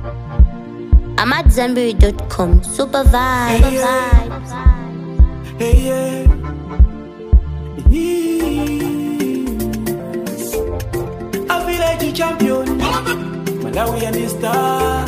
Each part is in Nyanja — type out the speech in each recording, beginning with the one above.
I'm at Zenberry.com. Super vibe. Hey, yeah. Hey, yeah. A village champion. Malawian star.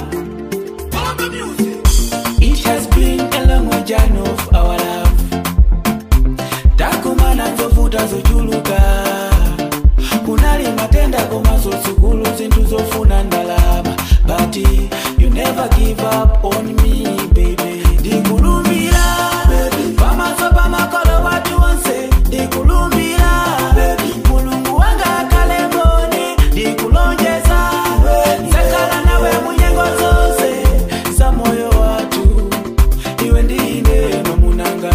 It has been a long journey of our love. Takumana nzovuta zochuluka. Kunali matenda koma zotsukulu zinthu zofuna ndalama. But you never give up on me, baby. Ndikulumbira, pamaso pamakolo watu onse. Ndikulumbira, mulungu wanga akhale mboni. Ndikulonjeza, nzakhala nawe munyengo zonse za moyo watu. Iwe ndine mamunanga.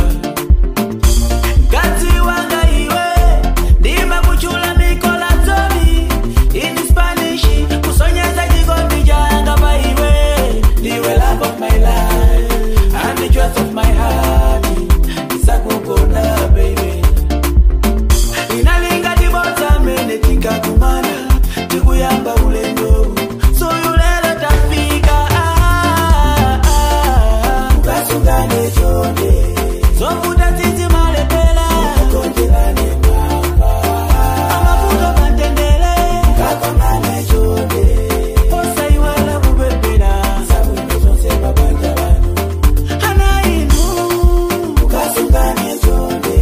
Mkazi wanga iwe ndimakuchula mikola zomi in Spanish kusonyeza chikondi changa pa iwe ndiwe love of my life and the choice of my heart ndisakukonda baby inalinga tibodza mene tikakumana tikuyamba ulendo soyu lero tafika ah, ah, ah. ukasungane chonde zovuta tsitsi malepela konjerane mwamba amavuto pantendele kakonane chonde osaiwala kupepera sabwino zonse mabanja bano ana inu ukasungane chonde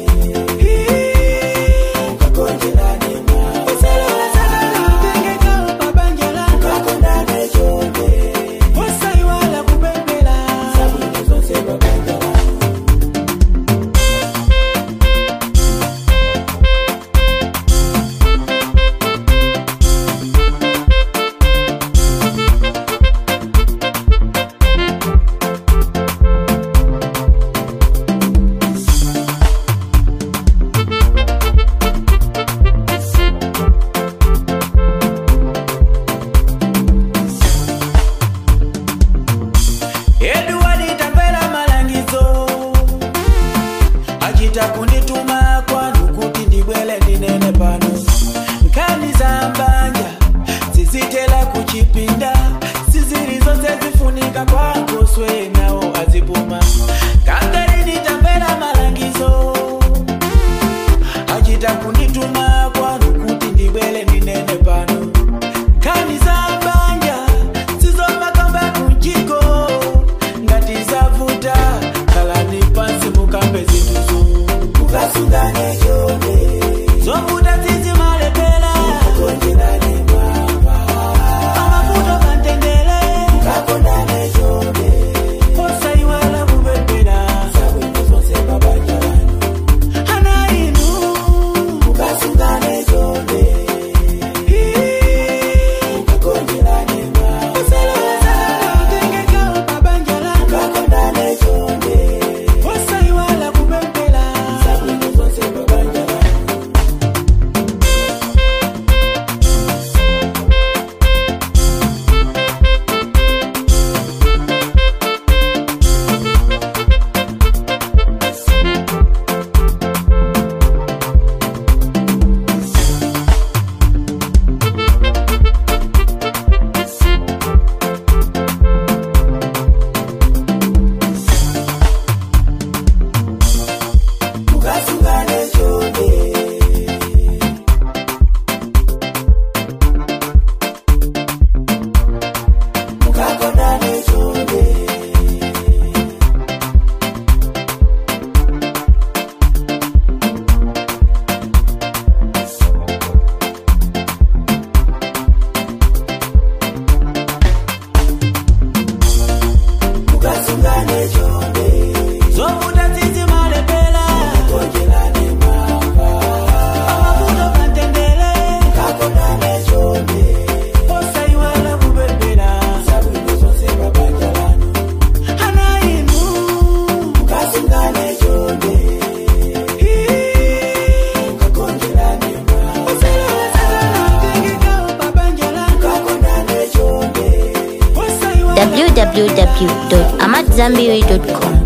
kakonjerane mwamba usalowesana utengekao pabanja lako kakonane chonde osaiwala kupepera sabwino zonse mabanja bano Edward tamvera malangizo achita kundituma kwanu kuti ndibwele ndinene pano nkhani za mbanja zizitela kuchipinda sizili zonse zifunika kwakoswe nawo azipuma kangarini tamvera malangizo achita kundituma kwanu kuti ndibwele ndinene pano nkhani za mbanja sizomakamba kunjiko ngati zavuta khalani pansi mukambe zinthuzo mukasungane chonde zovuta zizimalepera konjerani mwamba amavuto pantendele mukakondane chonde osaiwala kupepera zabwino zonse mabanja lanu ana inu mukasungane chonde mukakonjerani mwamba usalowesana utengekao pabanja lanu mukakondane chonde osaiwala kupepera zabwino zonse mabanja lanu mukasungane chonde mukakondane chonde mukasungane chonde zovuta zizimalepela konjerane mwamba amavuto pantendele kakonane chonde osaiwala kupepera zabwino zonse mabanja lanu ana inu mukasungane chonde kakonjerane mwamba usalowesana utengekao pabanja lanu kakonane chonde osaiwala www.amatzambiri.com.